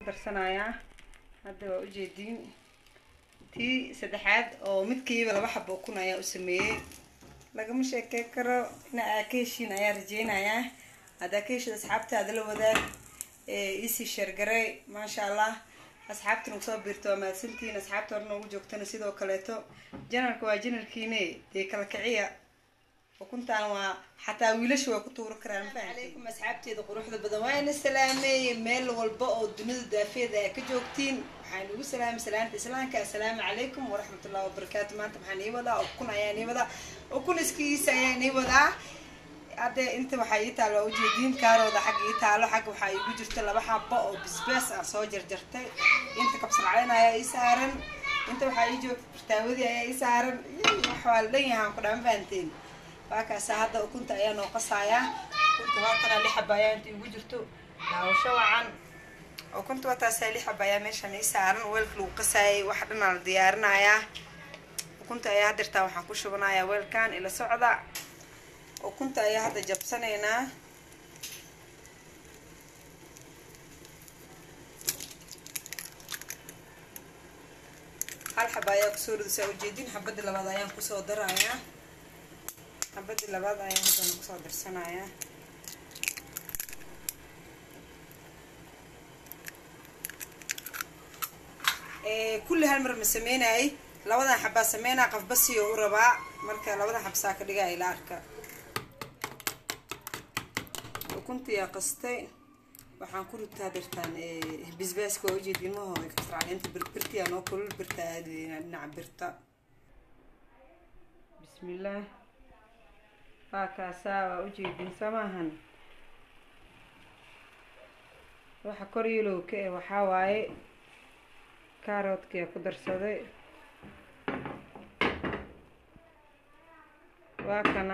darsanayaa hadda waa ujeediin tii saddexaad oo midkiiba laba xabo ukun ayaa u sameeyey lagama sheekey karo ina aa ka heshiin ayaa rajeynayaa haddaa ka heshid asxaabtaada la wadaag iisii sheergaray maasha allah asxaabtan ugu soo biirto waa mahadsantihiin asxaabta hore noogu joogtana sidoo kaleeto janalka waa janalkiine dee kala kiciya ukuntaan waa xataa wiilasha waa ku tuuri karaan calaykum asxaabteeda quruxda badan waa ina salaameeye meel walba oo dunida daafeeda aa ka joogtiin waxaan ugu salaamay salaanta islaamka assalaamu calaykum waraxmatullahi wabarakaatu maanta maxaan ii wadaa ukun ayaan ii wadaa ukun iskiisa ayaan ii wadaa hadde inta waxaa ii taalo ujeediin kaarooda xagga ii taalo xagga waxaa iigu jirta laba xabo oo bisbaas ah soo jarjartay inta kabsar caleen ayaa ii saaran inta waxaa ii joogta birtaawadii ayaa ii saaran wax waa la dhan yahaan ku dhaan fahanteen waa kaasa hadda ukunta ayaa noo qasayaa ukunta waatana lix xaba ayaa inta iigu jirto daawasho wacan ukunta waataasaa lix xaba ayaa meeshan ii saaran weelka lagu qasaayay wax dhanaa la diyaarinayaa ukunta ayaa hadirtaa waxaan ku shubanayaa weelkan ila socda ukunta ayaa hadda jabsanaynaa hal xaba ayaa kusoo ridaysaa ujeedin xabadii labaad ayaan kusoo darayaa xabadii labaad ayaan haddana kusoo darsanayaa kulli hal mar ma sameynayay labadan xabaa sameynaa qafba siyo u rabaa marka labadan xabsaa ka dhigaa ila arka ukuntiyaa qastay waxaan ku ritaa dirtaan bisbaaska waa ujeedin maho kasracleenta birbirtiyaa noo kulul birta aadeyna dhinaca birta bismillaah waa kaasaa waa ujeedin samaahan waxa kor yalow ka eh waxaa waaye kaaroodkiyaa ku darsaday waa kana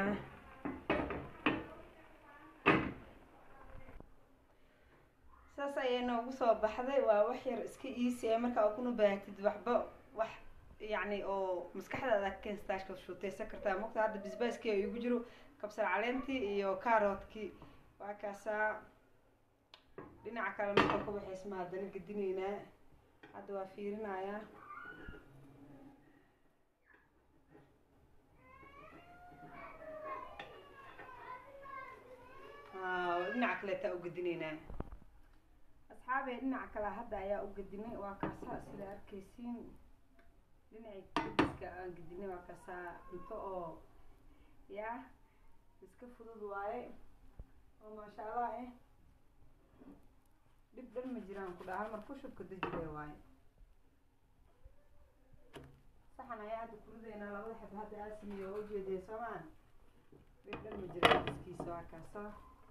saas ayay noogu soo baxday waa wax yar iska iisi ee markaa ukuna baahatid waxba wax yacni oo maskaxdaada keenstaashka shuuteysan kartaa mogta hadda bisbaaskii oo igu jiro kabsar caleentii iyo kaaroodkii waa kaasaa dhinaca kale marka ku waxaysma haddana gedinaynaa hadda waa fiirinayaa dhinaca kaleetaa u gedinaynaa asxaabee dhinaca kale hadda ayaa u gedinay waa kaasaa sida arkaysiin dhinacii gediska aan gedinay waa kaasaa cunto oo yaa iska fudud waaye oo maasha allah eh dhib dhan ma jiraan ku dhaha halmar kushubka dejile waaye saxan ayaa hadda kurideynaa labada xab hadda aa sameeyo oo ujeedee soomaan dhib dhan ma jiraan iskiisa waa kaasaa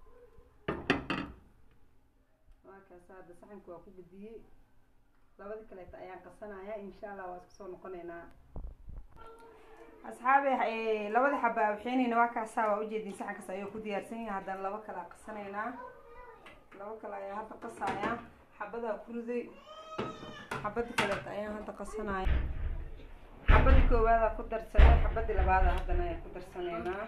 waa kaasa hadda saxanka waa ku gediyey labada kaleeta ayaan qasanaya insha allah waa isku soo noqoneynaa asxaabe labada xaba waxeynayna waa kaasaa waa ujeedin saxankaas ayuu ku diyaarsan yahay haddana laba kale a qasanaynaa laba kale ayaa hadda qasaya xabadaa ku riday xabada kaleeta ayaan hadda qasanaya xabadii koowaada ku darsanay xabadii labaada haddana ayaan ku darsanaynaa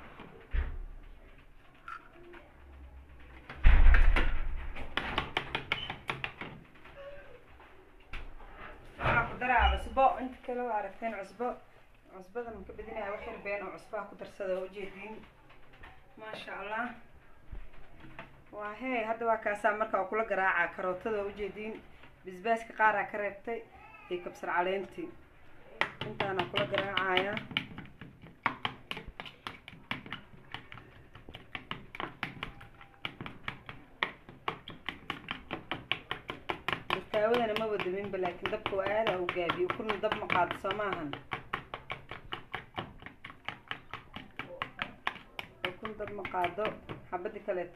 cusbo inta kale waa aragteen cusbo cusbadan maka bedinaya wax yar been oo cusbaha ku darsada oo ujeediin maasha allah waa hee hadda waa kaasaa marka waa kula garaaca karootada oo ujeediin bisbaaska qaaraa ka reebtay iyo kabsar caleentii intaana kula garaacaya birtaawadana ma wadaminba laakiin dabka waa aada u gaabiyo kuna dab ma qaado soo maahan kun dab ma qaado xabadii kaleeto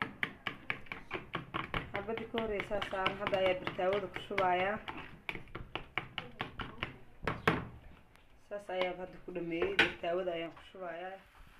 xabadii ka horeysaa saaran hadda ayaa birtaawada ku shubayaa saas ayaa hadda ku dhameeyey birtaawada ayaan ku shubayaa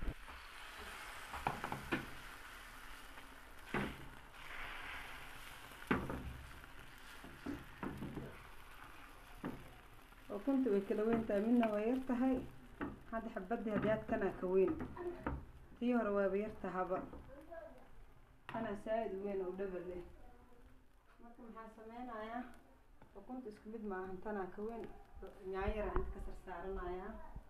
ukunta way kala weyn tahay midna way yar tahay hadda xabadii hadiyaad kanaa ka weyn tii hore waaba yar tahaba kanaa saa-id u weyn oo dhaba leh marka maxaa sameynayaa ukunta isku mid maahan tanaa ka weyn nyaanyara inta ka sarsaaranaya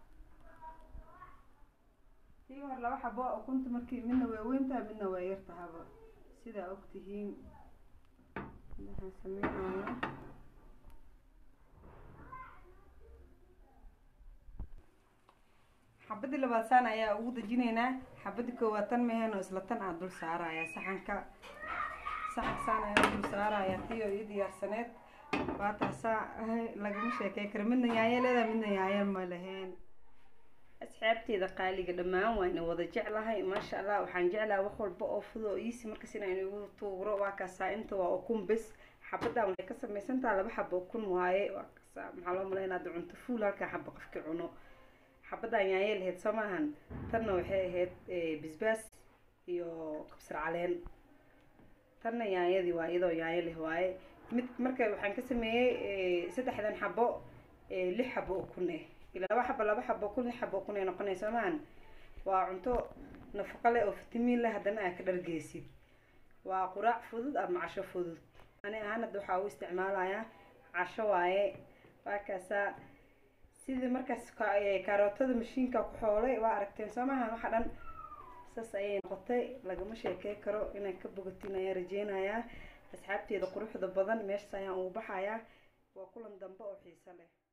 tii hor laba xabo ukunta markii midna waa weyntaha midna waa yartahaba sidaa og tihiin waxaan sameynayaa xabadii labaad saan ayaa ugu dejinaynaa xabadii koowaad tan meheen oo isla tan aa dul saaraya saxanka saxanka saan ayaa dul saaraya tii oo ii diyaarsaneed waataasaa lagama sheekey karo midna yaayo leedahay midna yaayo ma lahayn asxaabteeda qaaliga dhammaan waan wada jeclahay maasha allah waxaan jeclaha wax walba oo fudo oo iisi markas inaan igu tuuro waa kaasaa inta waa ukun bes xabadan waxay ka samaysantaha laba xabo ukun waaye waa kaasaa maxaa loo malaynaa hadda cunto fuul halkaa xabo qofkii cuno xabadan yaanyay lahayd soo maahan tanna waxay ahayd bisbaas iyo kabsar caleen tanna yaanyadii waa iyadoo yaanyo leh waaye mid marka waxaan ka sameeyey saddexdan xabo lix xabo ukun eh laba xabo laba xabo kun lix xabo kun ay noqonaysa maahan waa cunto nafaqo leh oo fitamiin leh haddana aa ka dhargeysid waa quraac fudud ama casho fudud ani ahaan hadda waxaa u isticmaalayaa casho waaye waa kaasaa sidii markaas kaarootada mashiinka ku xoolay waa aragteen soo maahan waxa dhan saas ayay noqotay lagama sheekey karo inaan ka bogatin ayaan rajeynayaa asxaabteeda quruxda badan meeshas ayaan ugu baxayaa waa kulan dambe oo xiiso leh